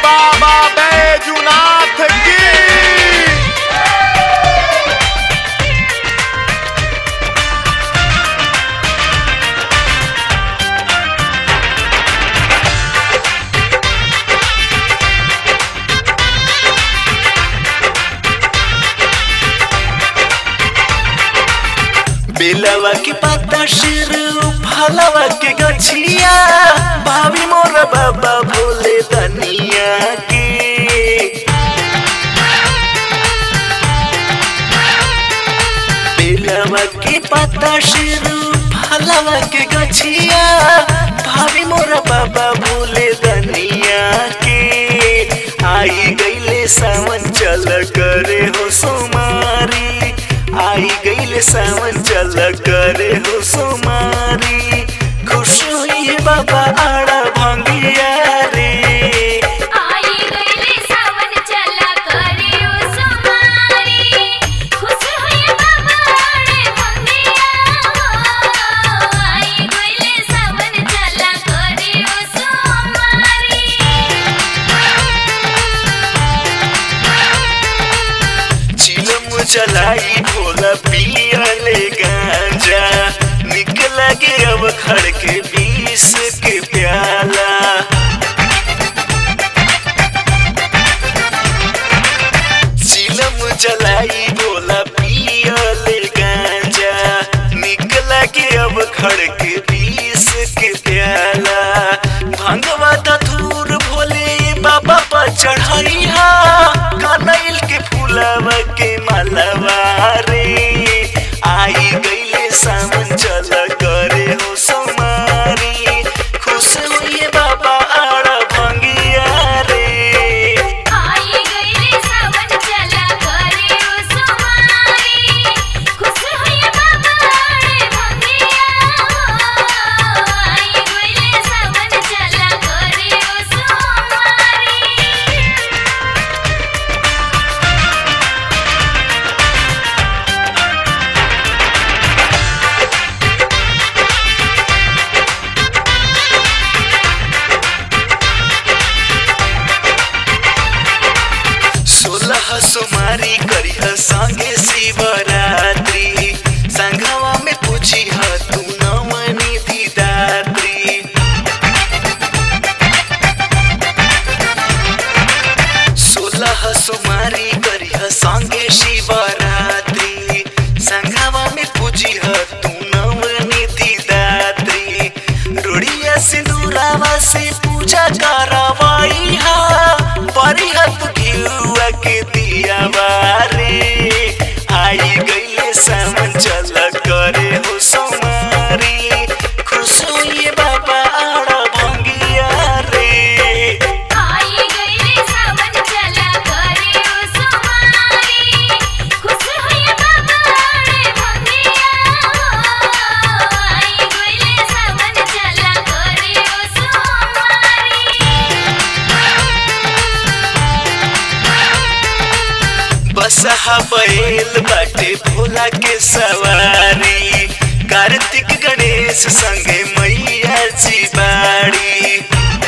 बाबा बैजुनाथ की बेलवा के पत्ता शिर फलवा के गछिया भाभी मोर बाबा भोले दनिया के बेलवा के पत्ता शिर फलवा के गछिया भाभी मोर बाबा भोले दनिया के आई गईले सावन चल करे हो सोमारी आई गईले सावन चल करे हो सोमारी खुश हुई बाबा आड़ा भंगिया रे आई गईले सावन चला करे ओ सुमारी खुश होए बाबा रे भंगिया आई गईले सावन चला करे ओ सुमारी चिलम चलाई भोला पियले गांजा निकल के अब खड़ के बीस के प्याला चिलम चलाई भोला पियले गांजा निकल के अब खड़ के बीस के प्याला भंगवा धूर भोले बाबा पर चढ़ैया कनैल के फूलवा के मालवा रे आई गईले सावन चल करे हो समारी खुश हुई बाबा आड़ा भंगिया रे आई गईले सावन चला करे ओ सुमारी खुश होए बाबा रे भंगिया आई गईले सावन चला करे ओ सुमारी सोलह सोमारी करिह संगे शिवरात्रि संघवा में पूछी ह तू नवनी दात्री सोलह सोमारी करिह संगे शिवरात्रि संघवा में पूछी ह तू नवनी दात्री रोड़िया सिंदूरावा से पूजा करवाई हा परिहत घिउआ के दिया बारे आई गईले सावन चल करे हो सोमारी खुश हुई बाबा आड़ा भंगिया रे आई गईले सावन चला करे ओ सुमारी खुश होए बाबा रे भंगिया आई गईले सावन चला करे ओ सुमारी बसहा बैल बाटे भोला के सवारी कार्तिक गणेश संगे मैया जी बाड़ी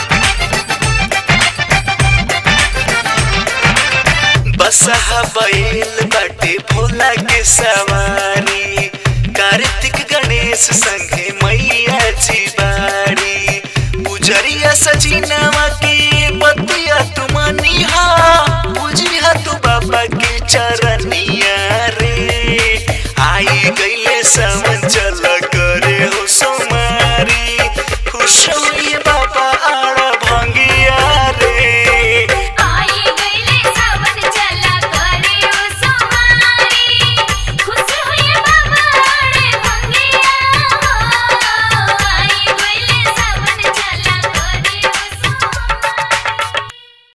बसहा बैल बाटे भोला के सवारी कार्तिक गणेश संगे मैया जी बाड़ी पुजरिया सजीना